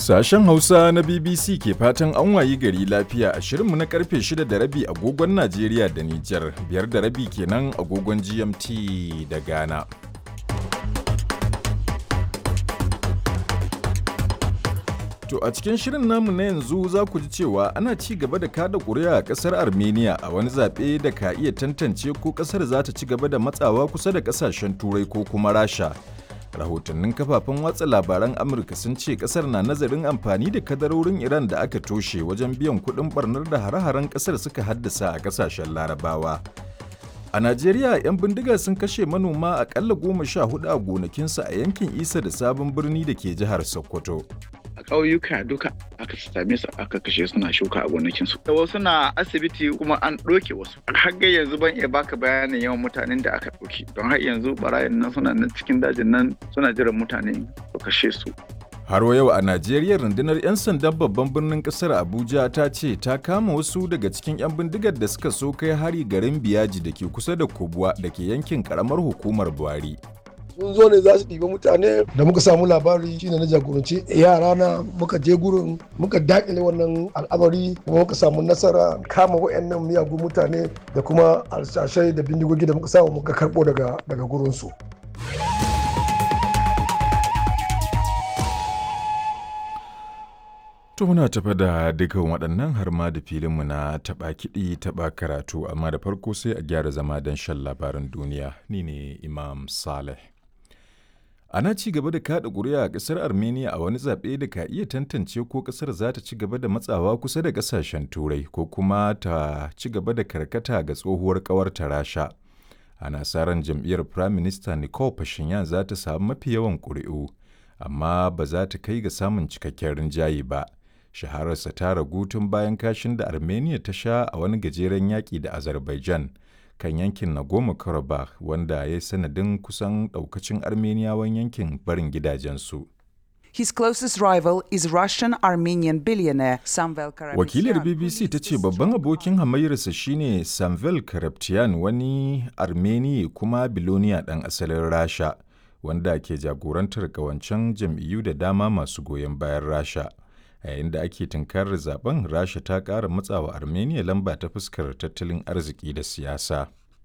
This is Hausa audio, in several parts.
Sashen Hausa na BBC ke fatan an wayi gari lafiya a shirinmu na karfe 6 da rabi agogon Najeriya da Nijar, biyar da rabi kenan agogon GMT da Ghana. To a cikin shirin namu na yanzu za ku ji cewa ana ci gaba da kada ƙuri'a a ƙasar Armenia a wani zaɓe da ka iya tantance ko ƙasar za ta ci gaba da matsawa kusa da ƙasashen Turai ko kuma Rasha. rahotannin kafafen watsa labaran amurka sun ce kasar na nazarin amfani da kadarorin iran da aka toshe wajen biyan kudin barnar da hare-haren kasar suka haddasa a kasashen larabawa a najeriya 'yan bindiga sun kashe manoma akalla goma sha hudu a gonakinsu a yankin isa da sabon birni da ke jihar sokoto a ƙauyuka duka aka same su aka kashe suna shuka a gonakinsu. Da wasu na asibiti kuma an ɗauke wasu. Har yanzu ban iya baka bayanin yawan mutanen da aka ɗauki. Don har yanzu barayin nan suna nan cikin dajin nan suna jiran mutane su kashe su. Har yau a Najeriya rundunar 'yan sandan babban birnin kasar Abuja ta ce ta kama wasu daga cikin 'yan bindigar da suka so kai hari garin Biyaji da ke kusa da Kubwa da ke yankin karamar hukumar Buhari. sun zo ne za su ɗiba mutane da muka samu labari shine na jagoranci yara na muka je gurin muka dakile wannan al'amari kuma muka samu nasara kama wayannan miyagun mutane da kuma alsashai da bindigogi da muka samu muka karɓo daga daga gurin su To muna tafa da dukan waɗannan har ma da filinmu na taɓa kiɗi taɓa karatu amma da farko sai a gyara zama don shan labaran duniya ni ne Imam Saleh. Ana ci gaba da kaɗa ƙuri'a a ƙasar Armenia a wani zaɓe da ka iya tantance ko ƙasar za ta ci gaba da matsawa kusa da ƙasashen Turai ko kuma ta ci gaba da karkata ga tsohuwar ƙawarta Rasha. Ana sa ran jam'iyyar Prime Minister Nicole Pashinyan za ta samu mafi yawan ƙuri'u, amma ba za ta kai ga samun cikakken rinjaye ba. Shahararsa ta ragu tun bayan kashin da Armenia ta sha a wani gajeren yaƙi da Azerbaijan. kan yankin Nagorno-Karabakh wanda ya yi sanadin kusan daukacin Armeniyawan yankin barin gidajensu. His closest rival is Russian Armenian billionaire Samvel Karapetyan. Wakilar BBC ta ce babban abokin hamayyarsa shine Samvel Karapetyan wani Armeni kuma biloniya ɗan asalin Rasha wanda ke jagorantar ƙawancen jam'iyyu da dama masu goyon bayan Rasha. a yayin da ake tunkarar zaben rasha ta ƙara matsawa armenia lamba ta fuskar tattalin arziki da siyasa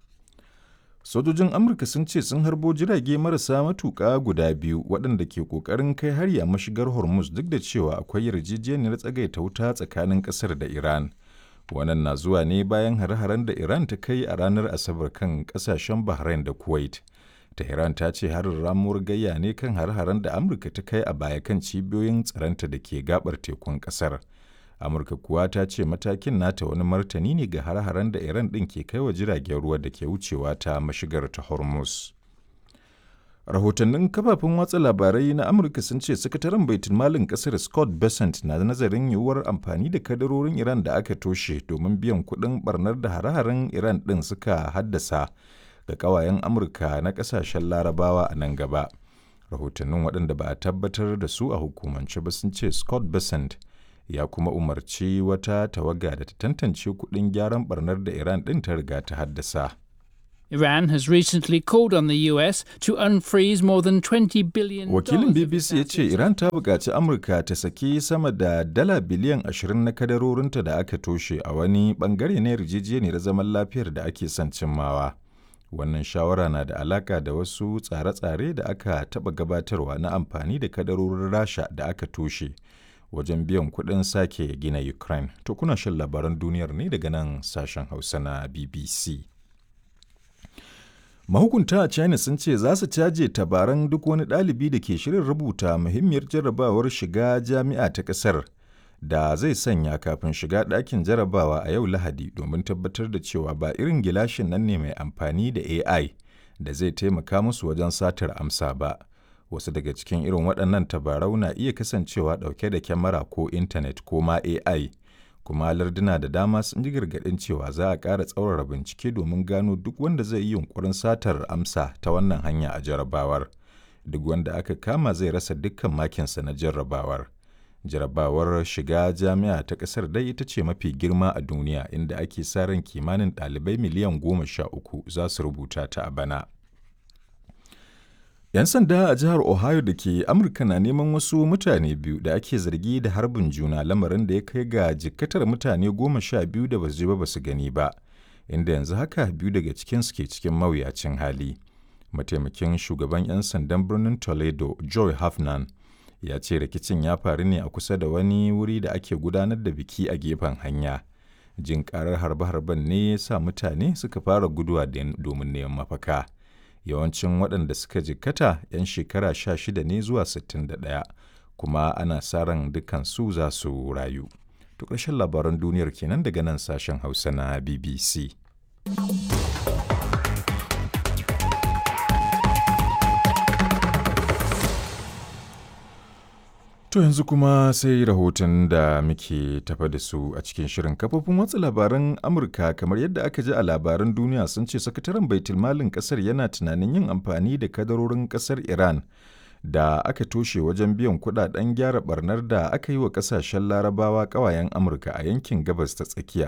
sojojin amurka sun ce sun harbo jirage marasa matuƙa guda biyu waɗanda ke ƙoƙarin kai hari a mashigar hormuz duk da cewa akwai yarjejeniyar tsagaita wuta tsakanin ƙasar da iran wannan na zuwa ne bayan hare-haren da iran ta kai a ranar asabar kan ƙasashen bahrain da kuwait Tehran ta ce harin ramuwar gayya ne kan har-haren da Amurka ta kai a baya kan cibiyoyin tsaronta da ke gabar tekun kasar. Amurka kuwa ta ce matakin nata wani martani ne ga har-haren da Iran ɗin ke kai wa jiragen ruwa da ke wucewa ta mashigar ta Hormuz. Rahotannin kafafen watsa labarai na Amurka sun ce sakataren baitul malin kasar Scott Bessent na nazarin yiwuwar amfani da kadarorin Iran da aka toshe domin biyan kuɗin barnar da hare-haren Iran ɗin suka haddasa ga kawayen amurka na kasashen larabawa a nan gaba rahotannin waɗanda ba a tabbatar da su a hukumance ba sun ce scott besant ya kuma umarci wata tawaga da ta tantance kuɗin gyaran barnar da iran ɗin ta riga ta haddasa Iran has recently called on the US to unfreeze more than 20 billion Wakilin BBC ya ce Iran ta buƙaci Amurka ta saki sama da dala biliyan 20 na kadarorinta da aka toshe a wani ɓangare na yarjejeniyar zaman lafiyar da ake son cimmawa. wannan shawara na da alaka da wasu tsare-tsare da aka taɓa gabatarwa na amfani da kadarorin rasha da aka toshe wajen biyan kuɗin sake gina ukraine to kuna shan labaran duniyar ne daga nan sashen hausa na bbc mahukunta a china sun ce za su caje tabaran duk wani ɗalibi da ke shirin rubuta muhimmiyar jarrabawar shiga jami'a ta ƙasar da zai sanya kafin shiga ɗakin jarabawa a yau Lahadi domin tabbatar da cewa ba irin gilashin nan ne mai amfani da AI da zai taimaka musu wajen satar amsa ba. Wasu daga cikin irin waɗannan tabarau na iya kasancewa ɗauke da kyamara ko intanet ko ma AI, kuma larduna da dama sun ji gargaɗin cewa za a ƙara tsaurara bincike domin gano duk wanda zai yi yunkurin satar amsa ta wannan hanya a jarabawar. Duk wanda aka kama zai rasa dukkan makinsa na jarrabawar. jarabawar shiga jami'a ta ƙasar dai ita ce mafi girma a duniya inda ake sa ran kimanin ɗalibai miliyan goma sha uku za su rubuta ta a bana. 'Yan sanda a jihar Ohio da ke Amurka na neman wasu mutane biyu da ake zargi da harbin juna lamarin da ya kai ga jikkatar mutane goma sha biyu da basu ji ba basu gani ba, inda yanzu haka biyu daga cikinsu ke cikin mawuyacin hali. Mataimakin shugaban 'yan sandan birnin Toledo, Joy Hafnan, ya ce rikicin ya faru ne a kusa da wani wuri da ake gudanar da biki a gefen hanya. Jin karar harbe-harben ne ya sa mutane suka fara guduwa domin neman mafaka. yawancin waɗanda suka jikkata 'yan shekara sha shida ne zuwa 61 kuma ana sa ran dukansu za su rayu. To ƙarshen labaran duniyar kenan daga nan sashen Hausa na BBC. To yanzu kuma sai rahoton da muke tafa da su a cikin shirin kafofin watsa labaran Amurka kamar yadda aka ji a labaran duniya sun ce sakataren baitulmalin kasar yana tunanin yin amfani da kadarorin kasar Iran da aka toshe wajen biyan kudaden gyara barnar da aka yi wa kasashen larabawa kawayen Amurka a yankin gabas ta tsakiya